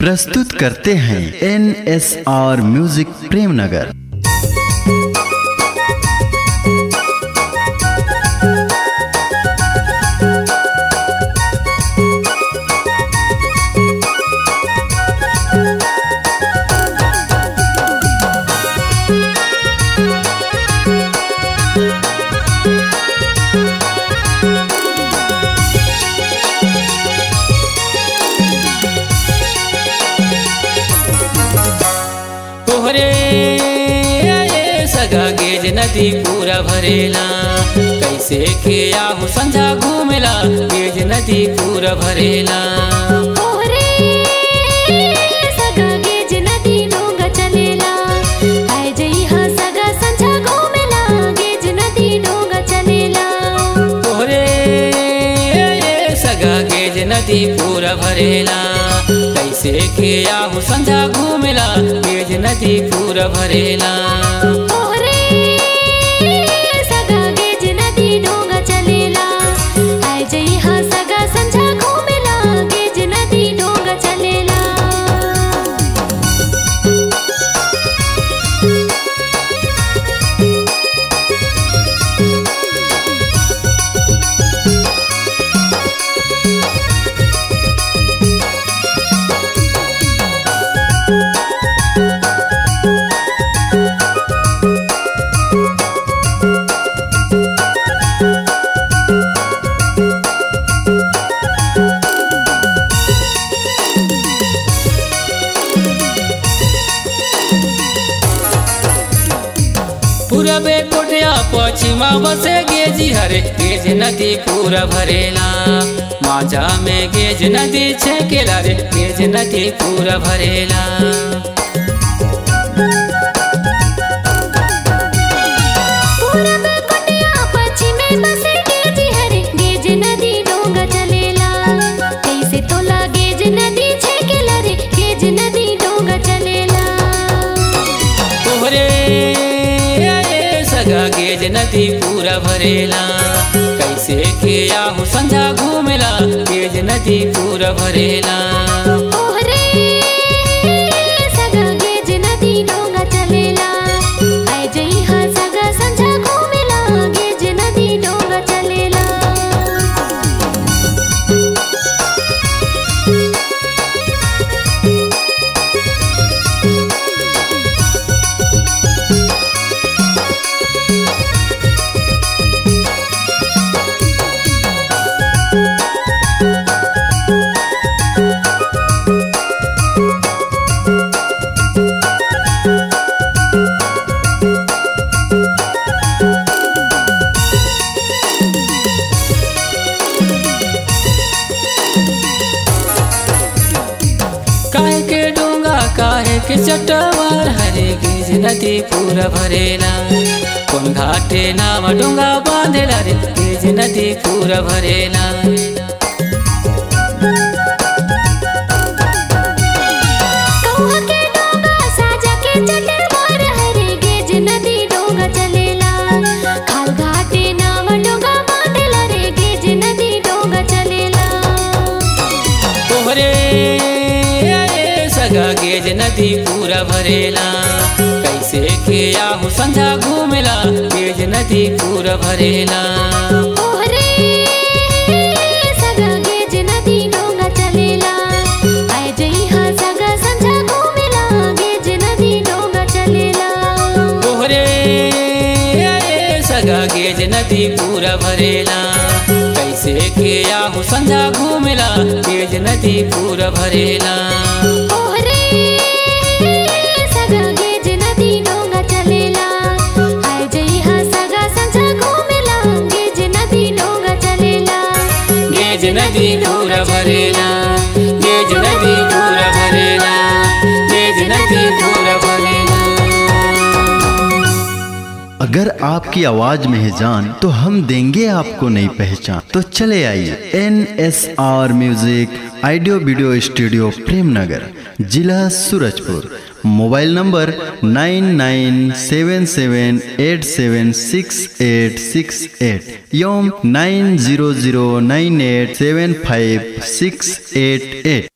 प्रस्तुत करते हैं N S R music Premnagar तोहरे सगा गेज नदी पूरा भरेला कैसे के आहू संझा घूमेला गेज नदी पूरा भरेला ओरे सगा गेज नदी डोंगा चलेला आय जई हा सगा संझा घूमेला गेज नदी डोंगा चलेला तोहरे सगा गेज नदी पूरा भरेला कैसे के आहू संझा घूमेला गेज नदी पूरा भरेला ओरे सगा गेज नदी डोंगा चलेला आय जई हा सगा संझा घूमेला गेज नदी डोंगा चलेला पूरबे कोठिया पश्चिमा बसे गेजी हरे गेज नदी पूरा भरेला माझा में गेज नदी छेकेला रे गेज नदी पूरा भरेला पूरब कोटिया पश्चिमे बसे गेज हरे गेज नदी डोंगा चलेला कैसे तोला गेज नदी छेकेला रे गेज नदी डोंगा चलेला तोहरे सगा गेज नदी पूरा भरेला कैसे के आहू संझा घूमेला गेज नदी पूरा भरेला ओहरे सगा गेज नदी डोंगा चलेला आय जई हा सगा संझा घूमेला गेज नदी डोंगा चलेला काहे के डोंगा काहे के चटवार हरे गेज नदी पूरा भरेला कौन घाटे नाम डोंगा बांधेला रे गेज नदी पूरा भरेला कौहा के डोंगा साजा के चटवार हरे गेज नदी डोंगा चलेला खाल घाटे नाव डोंगा बांधेला रे गेज नदी डोंगा चलेला तोहरे सगा गेज नदी पूरा भरेला कैसे के आहू संझा घूमेला गेज नदी पूरा भरेला ओहरे सगा गेज नदी डोंगा चलेला आय जई हा सगा संझा घूमेला गेज नदी डोंगा चलेला तोहरे सगा गेज नदी पूरा भरेला कैसे के आहू संझा घूमेला गेज नदी पूरा भरेला ओहरे सगा गेज नदी डोंगा चलेला आय जई हा सगा संझा घूमेला गेज नदी डोंगा चलेला गेज नदी पूरा भरेला गेज नदी पूरा भरेला गेज नदी पूरा भरेला अगर आपकी आवाज में है जान तो हम देंगे आपको नई पहचान तो चले आइए N S R music audio video studio Premnagar जिला Surajpur mobile number nine nine seven seven eight seven six eight six eight एवं nine zero zero nine eight seven five six eight at